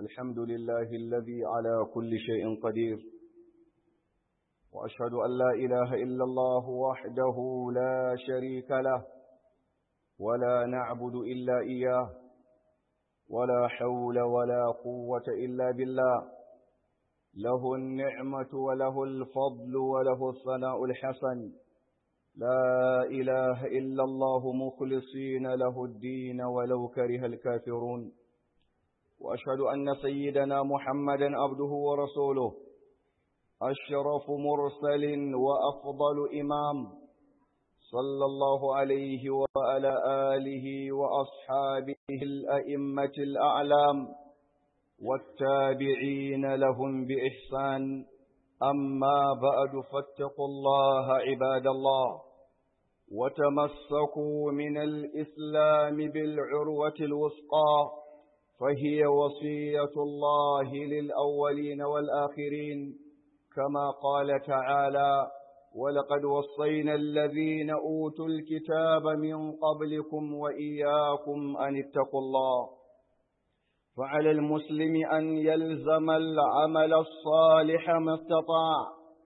الحمد لله الذي على كل شيء قدير وأشهد أن لا إله إلا الله وحده لا شريك له ولا نعبد إلا إياه ولا حول ولا قوة إلا بالله له النعمة وله الفضل وله الثناء الحسن لا إله إلا الله مخلصين له الدين ولو كره الكافرون وأشهد أن سيدنا محمدا عبده ورسوله أشرف مرسل وأفضل إمام صلى الله عليه وعلى آله وأصحابه الأئمة الأعلام والتابعين لهم بإحسان أما بعد فاتقوا الله عباد الله وتمسكوا من الإسلام بالعروة الوثقى فهي وصية الله للأولين والآخرين كما قال تعالى ولقد وصينا الذين أوتوا الكتاب من قبلكم وإياكم أن اتقوا الله فعلى المسلم أن يلزم العمل الصالح ما استطاع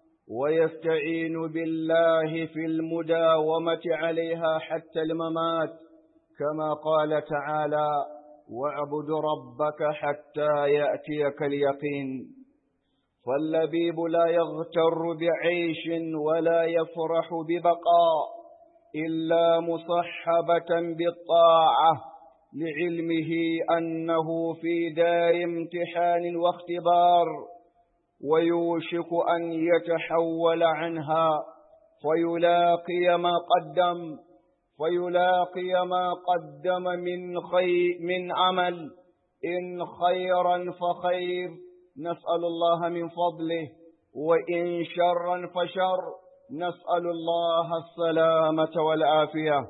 ويستعين بالله في المداومة عليها حتى الممات كما قال تعالى واعبد ربك حتى يأتيك اليقين فاللبيب لا يغتر بعيش ولا يفرح ببقاء إلا مصحبة بالطاعة لعلمه أنه في دار امتحان واختبار ويوشك أن يتحول عنها فيلاقي ما قدم فيلاقي ما قدم من خير من عمل إن خيرا فخير نسأل الله من فضله وإن شرا فشر نسأل الله السلامة والعافية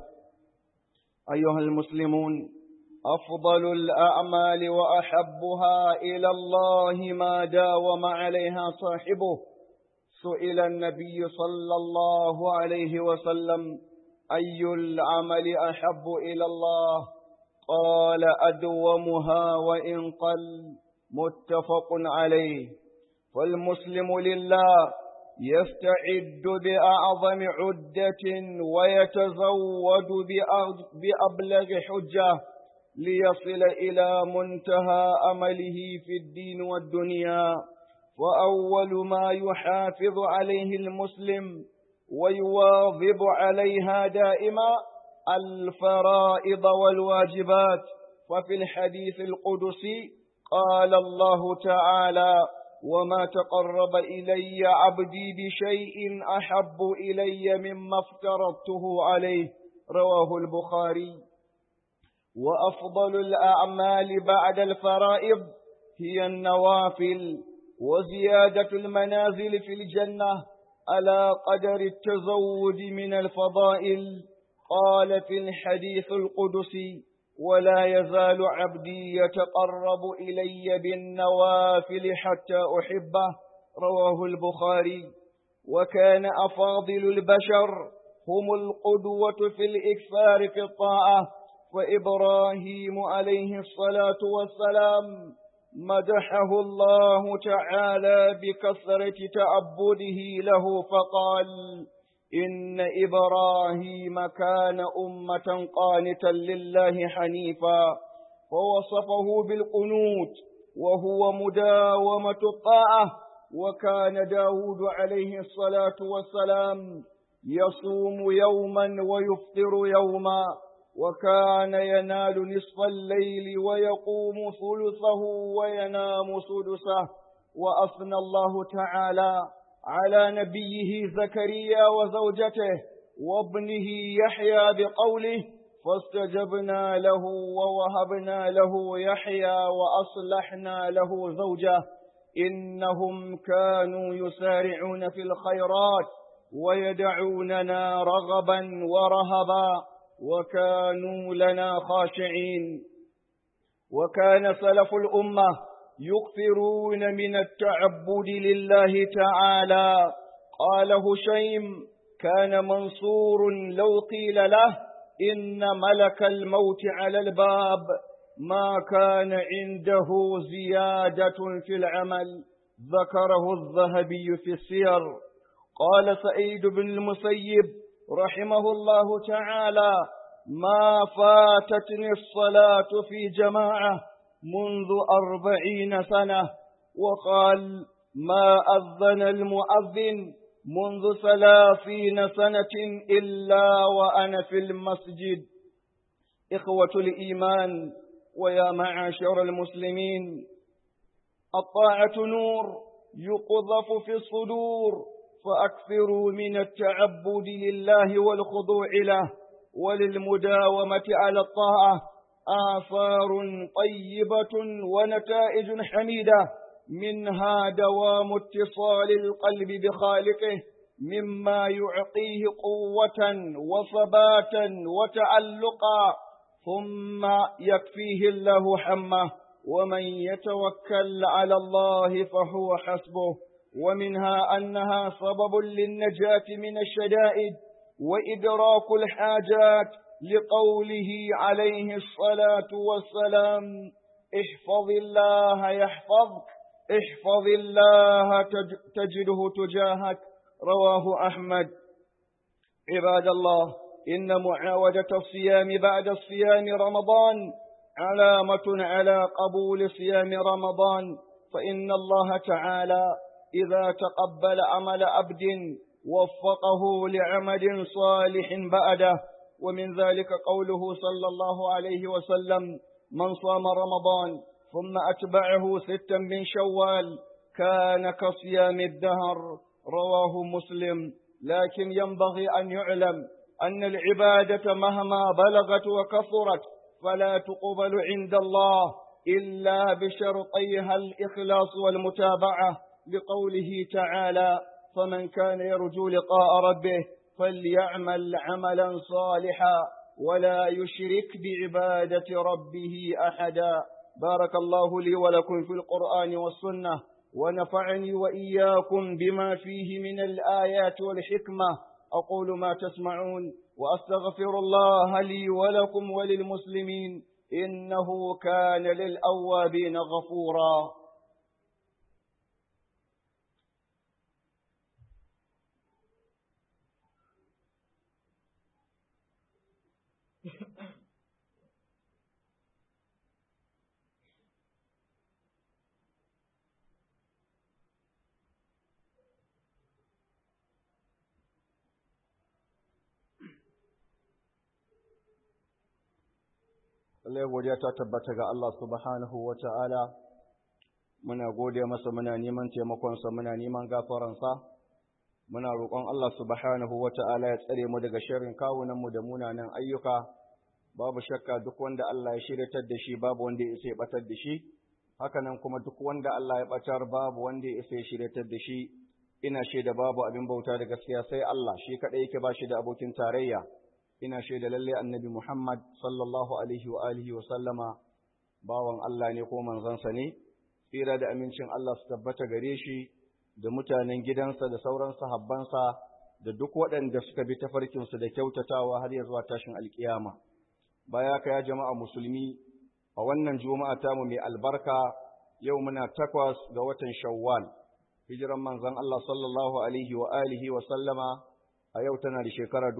أيها المسلمون أفضل الأعمال وأحبها إلى الله ما داوم عليها صاحبه سئل النبي صلى الله عليه وسلم أي العمل أحب إلى الله قال أدومها وإن قل متفق عليه فالمسلم لله يستعد بأعظم عدة ويتزود بأبلغ حجة ليصل إلى منتهى أمله في الدين والدنيا وأول ما يحافظ عليه المسلم ويواظب عليها دائما الفرائض والواجبات وفي الحديث القدسي قال الله تعالى وما تقرب إلي عبدي بشيء أحب إلي مما افترضته عليه رواه البخاري وأفضل الأعمال بعد الفرائض هي النوافل وزيادة المنازل في الجنة على قدر التزود من الفضائل قال في الحديث القدسي ولا يزال عبدي يتقرب إلي بالنوافل حتى أحبه رواه البخاري وكان أفاضل البشر هم القدوة في الإكثار في الطاعة فإبراهيم عليه الصلاة والسلام مدحه الله تعالى بكثرة تعبده له فقال إن إبراهيم كان أمة قانتا لله حنيفا ووصفه بالقنوت وهو مداومة الطاعة وكان داود عليه الصلاة والسلام يصوم يوما ويفطر يوما وكان ينال نصف الليل ويقوم ثلثه وينام سدسه وأثنى الله تعالى على نبيه زكريا وزوجته وابنه يحيى بقوله فاستجبنا له ووهبنا له يحيى وأصلحنا له زوجه إنهم كانوا يسارعون في الخيرات ويدعوننا رغبا ورهبا وكانوا لنا خاشعين وكان سلف الأمة يكثرون من التعبد لله تعالى قال هشيم كان منصور لو قيل له إن ملك الموت على الباب ما كان عنده زيادة في العمل ذكره الذهبي في السير قال سعيد بن المسيب رحمه الله تعالى ما فاتتني الصلاة في جماعة منذ أربعين سنة وقال ما أذن المؤذن منذ ثلاثين سنة إلا وأنا في المسجد إخوة الإيمان ويا معاشر المسلمين الطاعة نور يقذف في الصدور فأكثروا من التعبد لله والخضوع له وللمداومة على الطاعة آثار طيبة ونتائج حميدة منها دوام اتصال القلب بخالقه مما يعطيه قوة وثباتا وتعلقا ثم يكفيه الله حمه ومن يتوكل على الله فهو حسبه ومنها أنها سبب للنجاة من الشدائد وإدراك الحاجات لقوله عليه الصلاة والسلام احفظ الله يحفظك احفظ الله تجده تجاهك رواه أحمد عباد الله إن معاودة الصيام بعد الصيام رمضان علامة على قبول صيام رمضان فإن الله تعالى إذا تقبل عمل عبد وفقه لعمل صالح بعده ومن ذلك قوله صلى الله عليه وسلم من صام رمضان ثم أتبعه ستا من شوال كان كصيام الدهر رواه مسلم لكن ينبغي أن يعلم أن العبادة مهما بلغت وكثرت فلا تقبل عند الله إلا بشرطيها الإخلاص والمتابعة لقوله تعالى فمن كان يرجو لقاء ربه فليعمل عملا صالحا ولا يشرك بعبادة ربه أحدا بارك الله لي ولكم في القرآن والسنة ونفعني وإياكم بما فيه من الآيات والحكمة أقول ما تسمعون وأستغفر الله لي ولكم وللمسلمين إنه كان للأوابين غفورا Allah godiya ta tabbata ga Allah subhanahu wa ta'ala, muna gode masa muna neman taimakonsa muna neman gafaransa, muna roƙon Allah subhanahu wa ta'ala ya tsare mu daga shirin kawunanmu da munanan ayyuka, babu shakka duk wanda Allah ya shiryatar da shi babu wanda ya isa ya ɓatar da shi, hakanan kuma duk wanda Allah ya ɓatar babu wanda ya isa ya shiryatar da shi, ina shaida babu abin bauta da gaskiya sai Allah shi kaɗai yake ba shi da abokin tarayya. ina shaida lalle annabi Muhammad sallallahu alaihi wa alihi wa sallama bawan Allah ne ko manzansa ne tsira da amincin Allah su tabbata gare shi da mutanen gidansa da sauran sahabbansa da duk waɗanda suka bi tafarkinsu da kyautatawa har ya zuwa tashin alkiyama baya ka ya jama'a musulmi a wannan juma'a tamu mai albarka yau muna takwas ga watan shawwal hijiran manzon Allah sallallahu alaihi wa alihi wa sallama a yau tana da shekara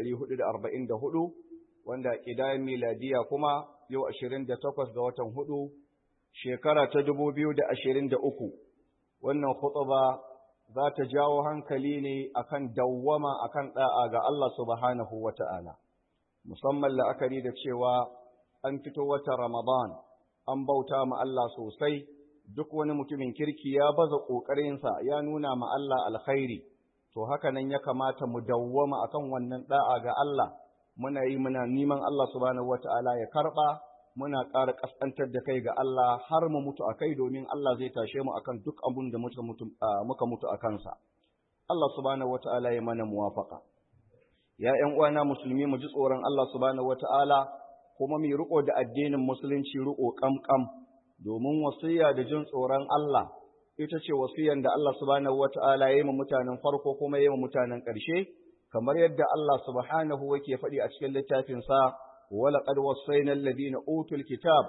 hudu, wanda ƙidayen miladiya kuma yau takwas ga watan hudu shekara ta uku. wannan khutba za ta jawo hankali ne akan dawwama akan da'a ga Allah subhanahu wata'ala musamman la'akari da cewa an fito wata Ramadan an bauta ma Allah sosai duk wani mutumin kirki ya baza ƙoƙarinsa ya nuna ma Allah alkhairi to haka nan ya kamata mu dawwama akan wannan da'a ga Allah muna yi muna neman Allah subhanahu wata'ala ya karba muna ƙara ƙasƙantar da kai ga Allah har mu mutu a kai domin Allah zai tashe mu akan duk abun da muka mutu muka mutu a kansa Allah subhanahu wata'ala ya mana muwafaka ya ƴan uwana musulmi mu ji tsoron Allah subhanahu wata'ala kuma mu riko da addinin musulunci riko kamkam domin wasiya da jin tsoron Allah ita ce wasiyan da Allah subhanahu wata'ala ya yi ma mutanen farko kuma ya yi ma mutanen ƙarshe kamar yadda Allah subhanahu yake faɗi a cikin littafin sa wala qad wassayna alladhina utul kitab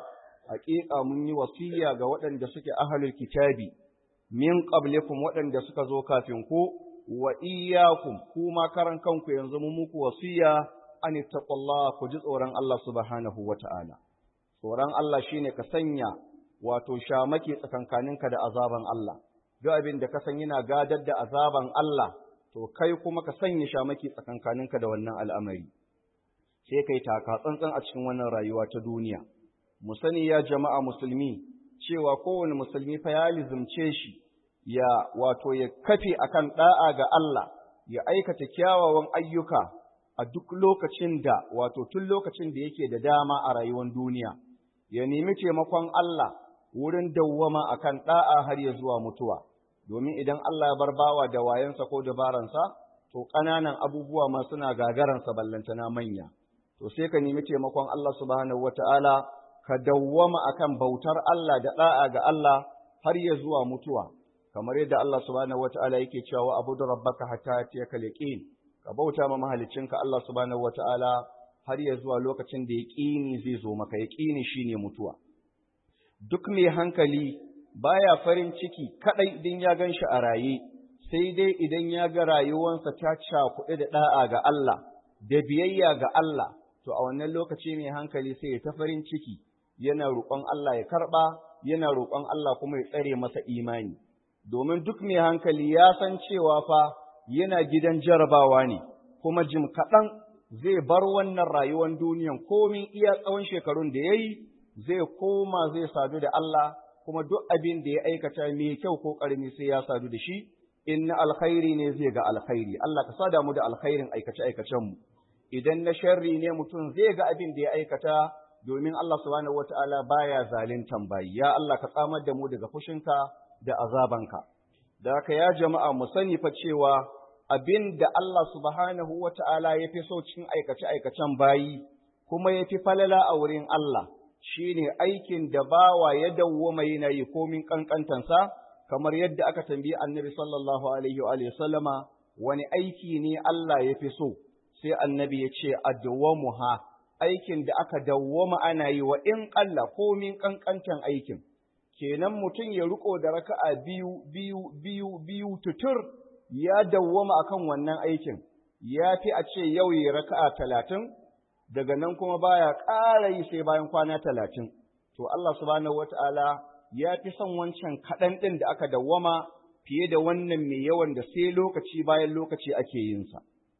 haƙiƙa mun yi wasiya ga waɗanda suke ahlul kitabi min qablikum waɗanda suka zo kafin ku wa iyyakum kuma karan kanku yanzu mun muku wasiya an taqullaha ku ji tsoron Allah subhanahu wata'ala tsoron Allah shine ka sanya wato shamaki tsakankaninka da azaban Allah duk abin da ka san yana gadar da azaban Allah to kai kuma ka sanya shamaki tsakankaninka da wannan al'amari sai kai taka tsantsan a cikin wannan rayuwa ta duniya mu sani ya jama'a musulmi cewa kowane musulmi fa ya lizumce shi ya wato ya kafe akan da'a ga Allah ya aikata kyawawan ayyuka a duk lokacin da wato tun lokacin da yake da dama a rayuwar duniya ya nemi taimakon Allah wurin dawwama akan da'a har ya zuwa mutuwa domin idan Allah ya bar bawa da wayansa ko dabaransa to ƙananan abubuwa ma suna gagaransa ballantana manya to sai ka nemi taimakon Allah subhanahu wataala ka dawwama akan bautar Allah da da'a ga Allah har ya zuwa mutuwa kamar yadda Allah subhanahu wataala yake cewa wa abudu rabbaka hatta yatiyaka yaqin ka bauta ma mahaliccinka Allah subhanahu wataala har ya zuwa lokacin da yaqini zai zo maka yaqini shine mutuwa duk mai hankali baya farin ciki kadai idan ya ganshi a raye sai dai idan ya ga rayuwarsa ta cakuɗe da da'a ga Allah da biyayya ga Allah to a wannan lokaci mai hankali sai ya ta farin ciki yana roƙon Allah ya karɓa yana roƙon Allah kuma ya tsare masa imani domin duk mai hankali ya san cewa fa yana gidan jarabawa ne kuma jim kaɗan zai bar wannan rayuwar duniyan komin iya tsawon shekarun da ya yi zai koma zai sadu da Allah kuma duk abin da ya aikata mai kyau ko ƙarami sai ya sadu da shi in na alkhairi ne zai ga alkhairi Allah ka sada mu da alkhairin aikace aikacen mu idan na sharri ne mutum zai ga abin da ya aikata domin Allah subhanahu wata'ala baya zalintan bayi ya Allah ka tsamar da mu daga fushinka da azabanka da haka ya jama'a mu sani fa cewa abin da Allah subhanahu wata'ala ya fi so cikin aikace aikacen bayi kuma ya fi falala a wurin Allah shine aikin da bawa ya dawwama yana yi komin kankantansa kamar yadda aka tambayi annabi sallallahu alaihi wa sallama wani aiki ne Allah ya fi so sai annabi ya ce adwamuha aikin da aka dawwama ana yi wa in ƙalla komin ƙanƙantan aikin kenan mutum ya riko da raka'a biyu biyu biyu biyu tutur ya dawwama akan wannan aikin ya fi a ce yau ya raka'a talatin daga nan kuma baya ƙara yi sai bayan kwana talatin to Allah subhanahu wata'ala ya fi son wancan kaɗan ɗin da aka dawwama fiye da wannan mai yawan da sai lokaci bayan lokaci ake yinsa.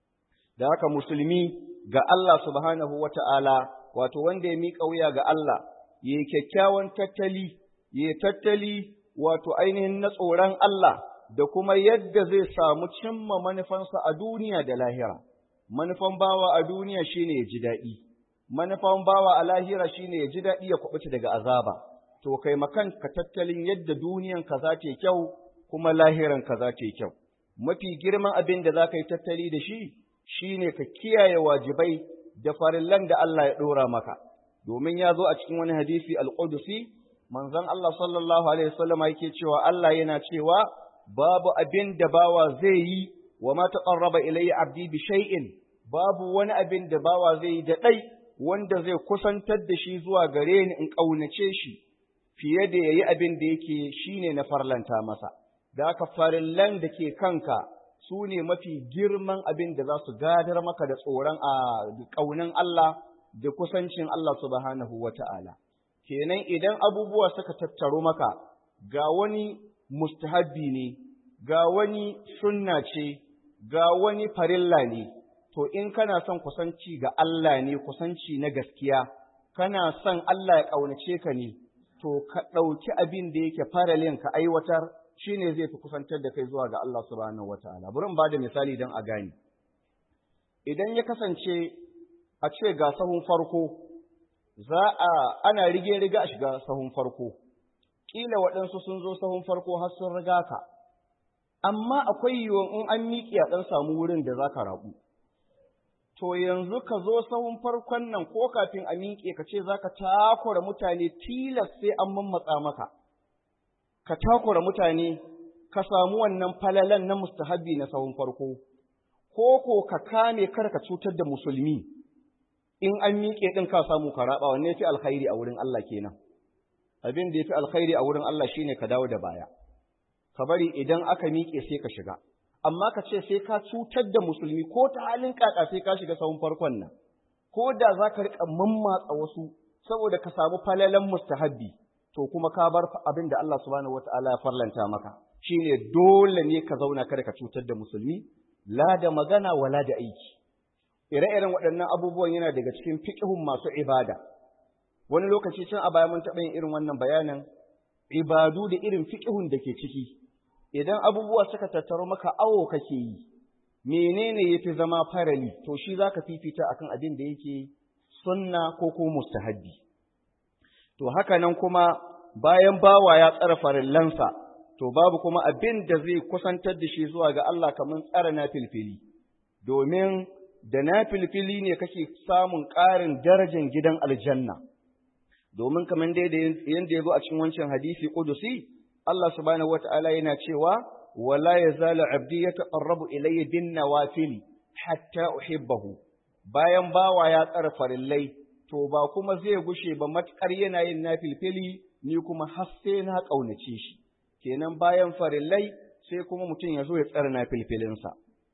Da haka musulmi ga Allah subhanahu wa ta'ala, wato wanda ya miƙa wuya ga Allah, ya yi kyakkyawan tattali, ya yi tattali wato ainihin na tsoron Allah da kuma yadda zai samu cimma manufansa a duniya da lahira. Manufan bawa a duniya shine ya ji daɗi, manufan bawa a lahira shine ya ji daɗi ya kuɓuta daga azaba. To kai makan ka tattalin yadda duniyanka za ta yi kyau, kuma lahiranka za ta yi kyau. Mafi girman abin da za ka yi tattali da shi, shi ne ka kiyaye wajibai da farillan da Allah ya ɗora maka. Domin ya zo a cikin wani hadisi al-Qudusi, manzon Allah sallallahu Alaihi wasallama yake cewa Allah yana cewa babu abin da bawa zai yi wa ma taqarraba ilayya abdi bi shay'in babu wani abin da bawa zai yi da ɗai wanda zai kusantar da shi zuwa gare ni in ƙaunace shi fiye da yayi abin da yake shine na farlanta masa. da aka farillan da ke kanka su ne mafi girman abin da za su gadar maka da tsoron a ƙaunin Allah da kusancin Allah subhanahu wa ta'ala. Kenan idan abubuwa suka tattaro maka ga wani mustahabbi ne, ga wani sunna ce, ga wani farilla ne, to in kana son kusanci ga Allah ne kusanci na gaskiya, kana son Allah ya ƙaunace ka ne, to ka ɗauki abin da yake faralin ka aiwatar shi ne zai fi kusantar da kai zuwa ga Allah subhanahu wa ta'ala. Bari in ba da misali don a gane. Idan ya kasance a ce ga sahun farko, za a ana rige-riga a shiga sahun farko, ƙila waɗansu sun zo sahun farko har sun riga ka, amma akwai yiwuwan in an miƙe a ɗan samu wurin da za ka raɓu. To yanzu ka zo sahun farkon nan ko kafin a miƙe ka ce za ka takura mutane tilas sai an mammatsa maka. ka takura mutane ka samu wannan falalan na mustahabi na sahun farko, ko ko ka kame kar ka cutar da musulmi in an miƙe ɗin ka samu ka raɓa wanne fi alkhairi a wurin Allah kenan. abin da yafi alkhairi a wurin Allah shine ka dawo da baya ka bari idan aka miƙe sai ka shiga amma ka ce sai ka cutar da musulmi ko ta halin kaka sai ka shiga sahun farkon nan ko da za ka riƙa mammatsa wasu saboda ka samu falalan mustahabbi to kuma ka bar abin da Allah subhanahu wataala ya farlanta maka shine dole ne ka zauna kada ka cutar da musulmi la da magana wala da aiki ire-iren waɗannan abubuwan yana daga cikin fiqhun masu ibada wani lokaci can a baya mun taɓa yin irin wannan bayanin ibadu da irin fiqhun da ke ciki idan abubuwa suka tattaro maka awo kake yi menene yafi zama farali to shi zaka fifita akan abin da yake sunna ko ko mustahabbi to haka nan kuma bayan bawa ya tsara farillansa to babu kuma abin da zai kusantar da shi zuwa ga Allah kamar tsara na filfili domin da na filfili ne kake samun ƙarin darajar gidan aljanna domin kamar dai da yanda ya zo a cikin wancan hadisi kudusi Allah subhanahu wata'ala yana cewa wala yazalu abdi yataqarrabu ilayya bin nawafil hatta uhibbahu bayan bawa ya tsara farillai to ba kuma zai gushe ba matkar yana yin nafilfili ni kuma har sai na kaunace shi kenan bayan farillai sai kuma mutum ya zo ya tsara nafilfilinsa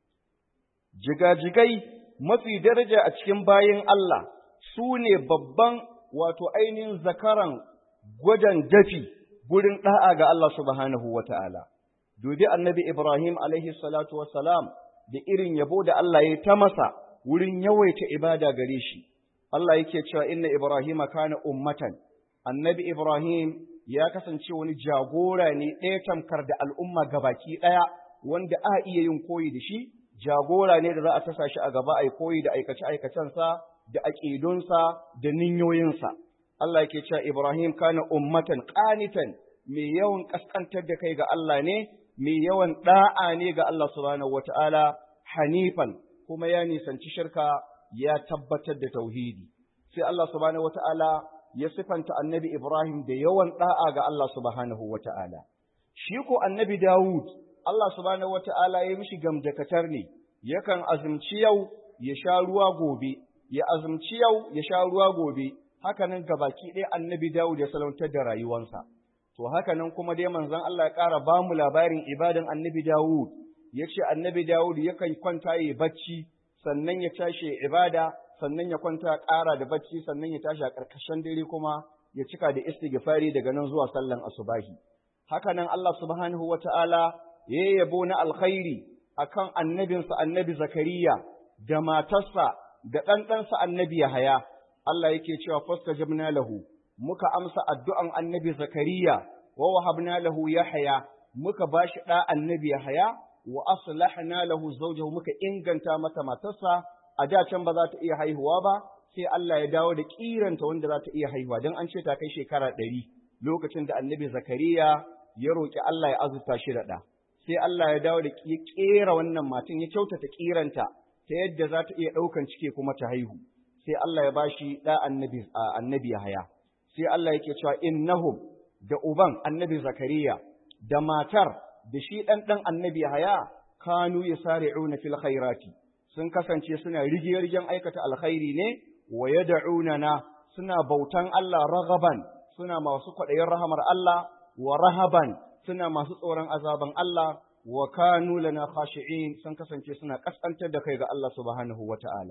jigajigai mafi daraja a cikin bayan Allah su ne babban wato ainihin zakaran gwajan dafi gurin ɗa'a ga Allah subhanahu wa ta'ala. Dubi annabi Ibrahim alaihi salatu wassalam da irin yabo da Allah ya ta masa wurin yawaita ibada gare shi. Allah yake cewa inna Ibrahim kana ummatan, annabi Ibrahim ya kasance wani jagora ne ɗaya tamkar da al'umma gabaki ɗaya wanda a iya yin koyi da shi, jagora ne da za a tasa shi a gaba a koyi da aikace-aikacensa da aƙidunsa da ninyoyinsa. Allah yake cewa Ibrahim kana ummatan qanitan mai yawan kaskantar da kai ga Allah ne mai yawan da'a ne ga Allah subhanahu wataala hanifan kuma ya nisanci shirka ya tabbatar da tauhidi sai Allah subhanahu wataala ya sifanta annabi Ibrahim da yawan da'a ga Allah subhanahu wataala shi ko annabi Dawud Allah subhanahu wataala ya mishi gamdakatar ne yakan azumci yau ya sha ruwa gobe ya azumci yau ya sha ruwa gobe hakanan gabaki ɗaya annabi Dawud ya salautar da rayuwansa. To hakanan kuma dai manzon Allah ya ƙara ba mu labarin ibadan annabi Dawud, ya ce annabi Dawud yakan kwanta ya bacci, sannan ya tashi ibada, sannan ya kwanta ƙara da bacci, sannan ya tashi a ƙarƙashin dare kuma ya cika da istighfari daga nan zuwa sallan asubahi. Hakanan Allah subhanahu wa ta'ala ya yabo na alkhairi akan annabinsa annabi Zakariya da matarsa da ɗanɗansa annabi Yahaya. Allah yake cewa fastajabna lahu muka amsa addu'an annabi Zakariya wa wahabna lahu Yahya muka bashi da annabi Yahya wa aslahna lahu zawjahu muka inganta mata matarsa a da can ba za ta iya haihuwa ba sai Allah ya dawo da kiranta wanda za ta iya haihuwa dan an ce ta kai shekara ɗari lokacin da annabi Zakariya ya roki Allah ya azurta shi da ɗa sai Allah ya dawo da ya kera wannan matan ya kyautata kiranta ta yadda za ta iya ɗaukan cike kuma ta haihu sai Allah ya bashi da annabi annabi Yahaya sai Allah yake cewa innahum da uban annabi Zakariya da matar da shi dan dan annabi Yahaya kanu yasari'una fil khairati sun kasance suna rigiyargen aikata alkhairi ne wa yad'unana suna bautan Allah ragaban suna masu kwaɗayin rahamar Allah wa rahaban suna masu tsoron azaban Allah wa kanu lana khashi'in sun kasance suna kaskantar da kai ga Allah subhanahu wata'ala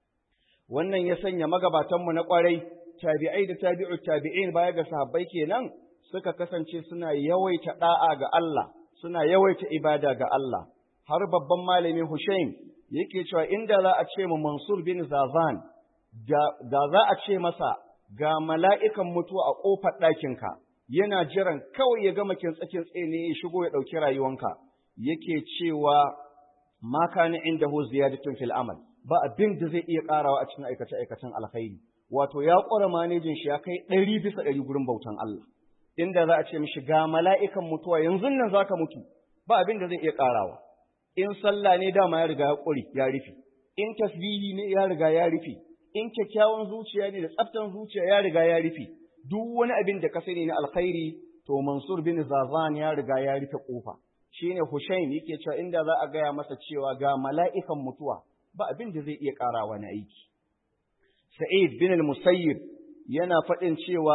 wannan ya sanya magabatanmu na ƙwarai tabi'ai da tabi'u tabi'in baya ga sahabbai kenan suka kasance suna yawaita da'a ga Allah suna yawaita ibada ga Allah har babban malami Hushaim yake cewa inda za a ce mu Mansur bin Zazan da za a ce masa ga mala'ikan mutuwa a ƙofar ɗakinka yana jiran kawai ya gama kintsakin tsene ya shigo ya ɗauki rayuwanka yake cewa ma kana indahu ziyadatun fil amal ba abin da zai iya karawa a cikin aikace-aikacen alkhairi wato ya ƙware manejin shi ya kai ɗari bisa ɗari gurin bautan Allah inda za a ce mishi ga mala'ikan mutuwa yanzu nan zaka mutu ba abin da zai iya karawa in sallah ne dama ya riga ya ƙuri ya rufe in tasbihi ne ya riga ya rufe in kyakkyawan zuciya ne da tsaftan zuciya ya riga ya rufe duk wani abin da ka sani na alkhairi to Mansur bin Zazan ya riga ya rufe kofa shine Hushaim yake cewa inda za a gaya masa cewa ga mala'ikan mutuwa ba abin da zai iya ƙarawa na aiki. Sa'id bin al-Musayyib yana faɗin cewa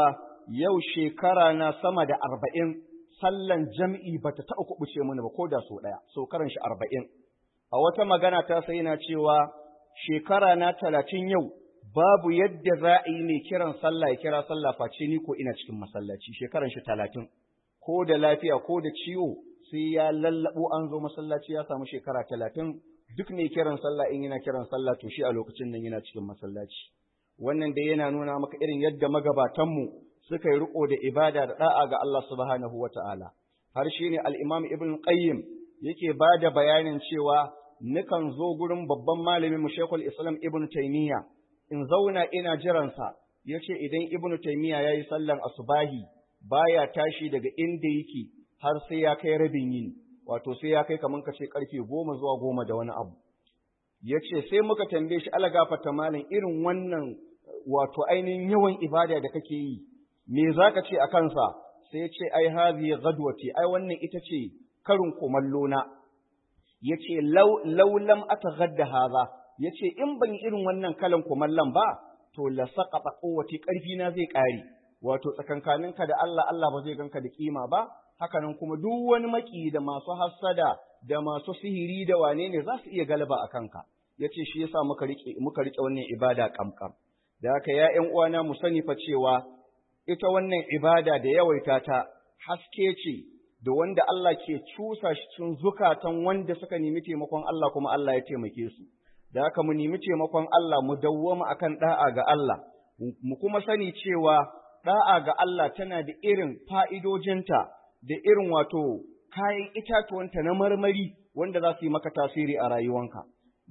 yau shekara na sama da arba'in sallan jam'i ba ta taɓa kuɓuce mini ba ko da so ɗaya, so karan shi arba'in. A wata magana ta sai na cewa shekara na talatin yau babu yadda za a yi mai kiran sallah ya kira sallah face ni ko ina cikin masallaci shekaran shi talatin. Ko da lafiya ko da ciwo sai ya lallaɓo an zo masallaci ya samu shekara talatin duk mai kiran sallah in yana kiran sallah to shi a lokacin nan yana cikin masallaci. Wannan dai yana nuna maka irin yadda magabatanmu suka yi riko da ibada da da'a ga Allah subhanahu wa ta'ala. Har shi ne al'imam Ibn Qayyim yake ba da bayanin cewa nukan zo gurin babban malamin mu Shekul Islam Ibn Taymiyya in zauna ina jiransa ya ce idan Ibn Taymiyya ya yi sallan asubahi baya tashi daga inda yake har sai ya kai rabin yini wato sai ya kai kamar ka ce karfe goma zuwa goma da wani abu. Ya ce sai muka tambaye shi ala gafata malam irin wannan wato ainihin yawan ibada da kake yi me za ka ce a kansa sai ce ai hazi gadwati ai wannan ita ce karin kumallo na ya ce laulam ata gadda haza ya ce in ban irin wannan kalan kumallon ba to la saqata quwwati karfi na zai kare wato tsakankaninka da Allah Allah ba zai ganka da kima ba hakanan kuma duk wani maki da masu hassada da masu sihiri da wane ne za su iya galaba a kanka yace shi yasa muka rike muka rike wannan ibada kamkam da haka ya ƴan uwana mu sani fa cewa ita wannan ibada da yawaita ta haske ce da wanda Allah ke cusa shi cikin zukatan wanda suka nemi taimakon Allah kuma Allah ya taimake su da haka mu nemi taimakon Allah mu dawwama akan da'a ga Allah mu kuma sani cewa da'a ga Allah tana da irin fa'idojinta da irin wato kayan itatuwanta na marmari wanda za su yi maka tasiri a rayuwanka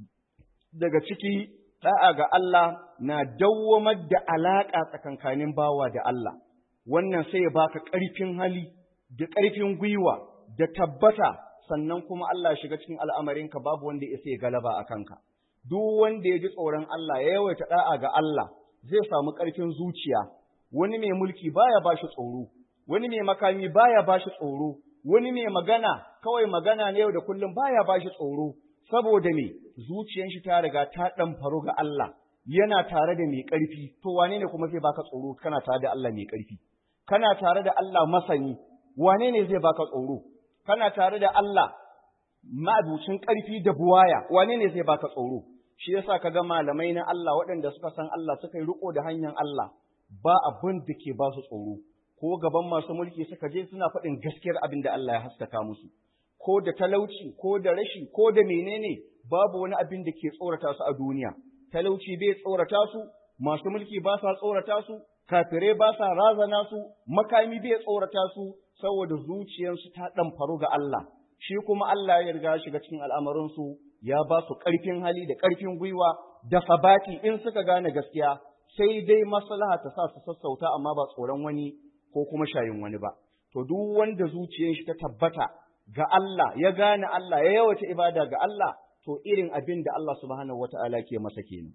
daga ciki da'a ga Allah na dawwamar da alaƙa tsakankanin bawa da Allah, wannan sai ya baka ƙarfin hali da ƙarfin gwiwa da tabbata sannan kuma Allah shiga cikin al'amarinka babu wanda ya sai galaba a kanka. Duk wanda ya ji tsoron Allah ya yawaita da'a ga Allah zai samu ƙarfin zuciya, wani mai mulki baya ba shi tsoro, wani mai makami baya ba shi tsoro, wani mai magana kawai magana na yau da kullum baya ba shi tsoro, saboda me zuciyar shi ta riga ta ɗan faru ga Allah yana tare da mai ƙarfi to wane ne kuma zai baka tsoro kana tare da Allah mai ƙarfi kana tare da Allah masani wane ne zai baka tsoro kana tare da Allah ma'abucin ƙarfi da buwaya wane ne zai baka tsoro shi yasa kaga malamai na Allah waɗanda suka san Allah suka yi riko da hanyar Allah ba abin da ke ba su tsoro ko gaban masu mulki suka je suna faɗin gaskiyar abin da Allah ya haskaka musu ko da talauci ko da rashi ko da menene babu wani abin da ke tsorata su a duniya talauci bai tsorata su masu mulki ba sa tsorata su kafirai ba sa razana su makami bai tsorata su saboda zuciyarsu ta dan faru ga Allah shi kuma Allah ya riga shiga cikin al'amarin su ya ba su karfin hali da karfin gwiwa da sabati in suka gane gaskiya sai dai maslaha ta sa su sassauta amma ba tsoron wani ko kuma shayin wani ba to duk wanda zuciyar shi ta tabbata ga Allah, ya gane Allah, ya yawata ibada ga Allah, to irin abin da Allah subhanahu wata'ala ke masa kenan.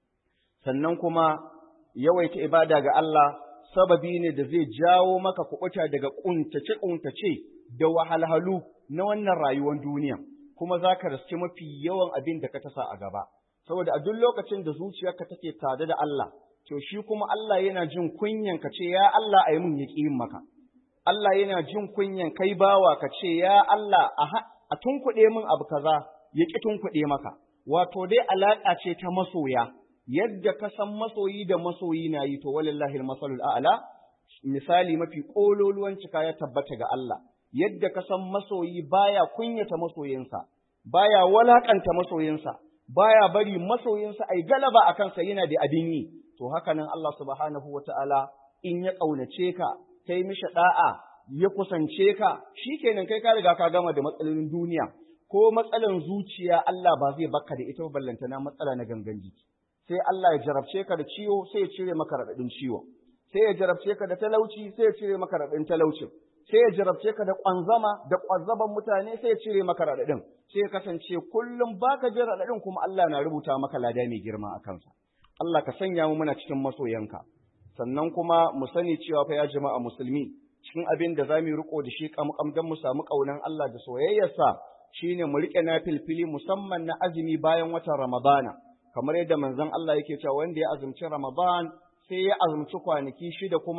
Sannan kuma yawaita ibada ga Allah sababi ne da zai jawo maka kuɓuta daga ƙuntace-ƙuntace da wahalhalu na wannan rayuwar duniya, kuma za ka raske mafi yawan abin da ka tasa a gaba. Saboda a duk lokacin da zuciyarka take tare da Allah, to shi kuma Allah yana jin kunyan ka ce, ya Allah a yi mun ya yin maka. Allah yana jin kunyan kai bawa ka ce, Ya Allah, a tunkuɗe min abu kaza, ya ƙi tunkuɗe maka. Wato dai alaƙa ce ta masoya, yadda ka san masoyi da masoyi na yi to walillahi masalul a'la, misali mafi ƙololuwan cika ya tabbata ga Allah. Yadda ka san masoyi baya kunyata masoyinsa, baya walaƙanta masoyinsa, baya bari masoyinsa ai galaba a kansa yana da abin yi. To haka nan Allah subhanahu wa ta'ala in ya ƙaunace ka, kai mishi da'a ya kusance ka shikenan kai ka riga ka gama da matsalolin duniya ko matsalan zuciya Allah ba zai baka da ita ballanta na matsala na gangan jiki sai Allah ya jarabce ka da ciwo sai ya cire maka radadin ciwo sai ya jarabce ka da talauci sai ya cire maka radadin talaucin sai ya jarabce ka da kwanzama da kwanzaban mutane sai ya cire maka radadin sai ya kasance kullum baka jin radadin kuma Allah na rubuta maka lada mai girma a kansa Allah ka sanya mu muna cikin masoyanka sannan kuma mu sani cewa fa ya jama'a musulmi cikin abin da za mu riko da shi kamkam don mu samu ƙaunan Allah da soyayyarsa shine mu riƙe na filfili musamman na azumi bayan watan Ramadana kamar yadda manzon Allah yake cewa wanda ya azumci Ramadan sai ya azumci kwanaki shida kuma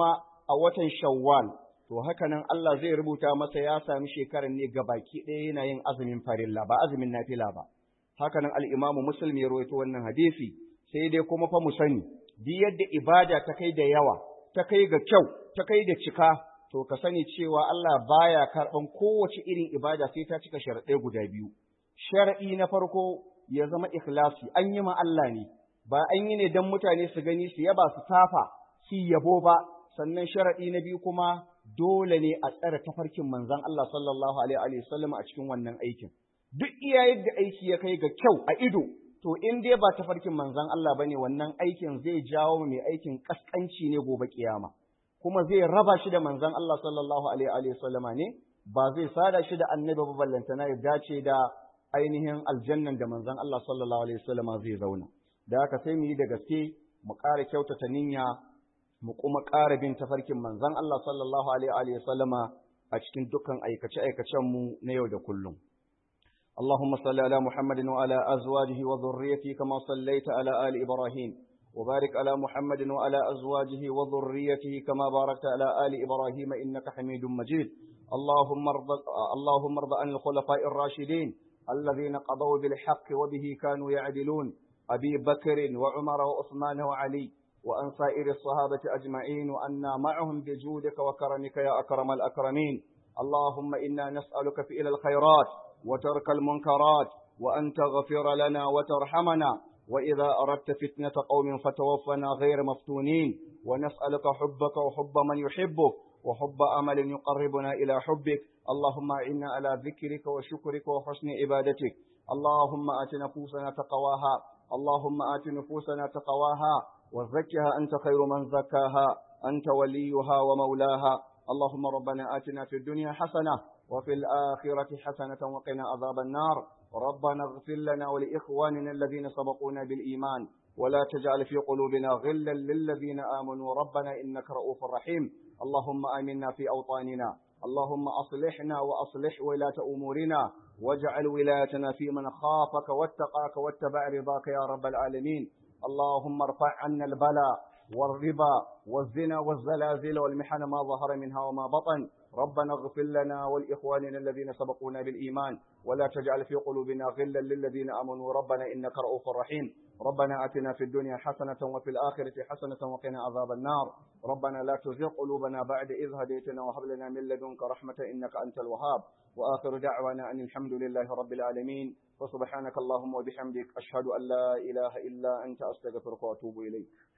a watan shawwal to haka nan Allah zai rubuta masa ya sami shekarar ne ga baki ɗaya yana yin azumin farilla ba azumin nafila ba haka nan al-imamu muslim ya rawaito wannan hadisi sai dai kuma fa mu sani duk yadda ibada ta kai da yawa ta kai ga kyau ta kai da cika to ka sani cewa Allah baya karɓan kowace irin ibada sai ta cika sharaɗai guda biyu sharaɗi na farko ya zama ikhlasi an yi ma Allah ne ba an yi ne don mutane su gani su yaba su tafa su yabo ba sannan sharaɗi na biyu kuma dole ne a tsare tafarkin manzon Allah sallallahu alaihi wa sallam a cikin wannan aikin duk iya yadda aiki ya kai ga kyau a ido to in dai ba tafarkin manzon Allah bane wannan aikin zai jawo mai aikin kaskanci ne gobe kiyama kuma zai raba shi da manzon Allah sallallahu alaihi wa sallama ne ba zai sada shi da annabi ba ballantana ya dace da ainihin aljannan da manzon Allah sallallahu alaihi wa sallama zai zauna da haka sai mu yi da gaske mu ƙara kyautata niyya mu kuma ƙara bin tafarkin manzon Allah sallallahu alaihi wa sallama a cikin dukkan aikace-aikacen mu na yau da kullum اللهم صل على محمد وعلى أزواجه وذريته كما صليت على آل إبراهيم وبارك على محمد وعلى أزواجه وذريته كما باركت على آل إبراهيم إنك حميد مجيد اللهم ارض اللهم ارض عن الخلفاء الراشدين الذين قضوا بالحق وبه كانوا يعدلون أبي بكر وعمر وعثمان وعلي وأن سائر الصحابة أجمعين وأنا معهم بجودك وكرمك يا أكرم الأكرمين اللهم إنا نسألك فعل الخيرات وترك المنكرات وأن تغفر لنا وترحمنا وإذا أردت فتنة قوم فتوفنا غير مفتونين ونسألك حبك وحب من يحبك وحب أمل يقربنا إلى حبك اللهم إنا على ذكرك وشكرك وحسن عبادتك اللهم آت نفوسنا تقواها اللهم آت نفوسنا تقواها وزكها أنت خير من زكاها أنت وليها ومولاها اللهم ربنا آتنا في الدنيا حسنة وفي الآخرة حسنة وقنا عذاب النار ربنا اغفر لنا ولإخواننا الذين سبقونا بالإيمان ولا تجعل في قلوبنا غلا للذين آمنوا ربنا إنك رؤوف رحيم اللهم آمنا في أوطاننا اللهم أصلحنا وأصلح ولاة أمورنا واجعل ولايتنا في من خافك واتقاك واتبع رضاك يا رب العالمين اللهم ارفع عنا البلاء والربا والزنا والزلازل والمحن ما ظهر منها وما بطن ربنا اغفر لنا ولإخواننا الذين سبقونا بالإيمان ولا تجعل في قلوبنا غلا للذين آمنوا ربنا إنك رؤوف رحيم ربنا آتنا في الدنيا حسنة وفي الآخرة حسنة وقنا عذاب النار ربنا لا تزغ قلوبنا بعد إذ هديتنا وهب لنا من لدنك رحمة إنك أنت الوهاب وآخر دعوانا أن الحمد لله رب العالمين وسبحانك اللهم وبحمدك أشهد أن لا إله إلا أنت أستغفرك وأتوب إليك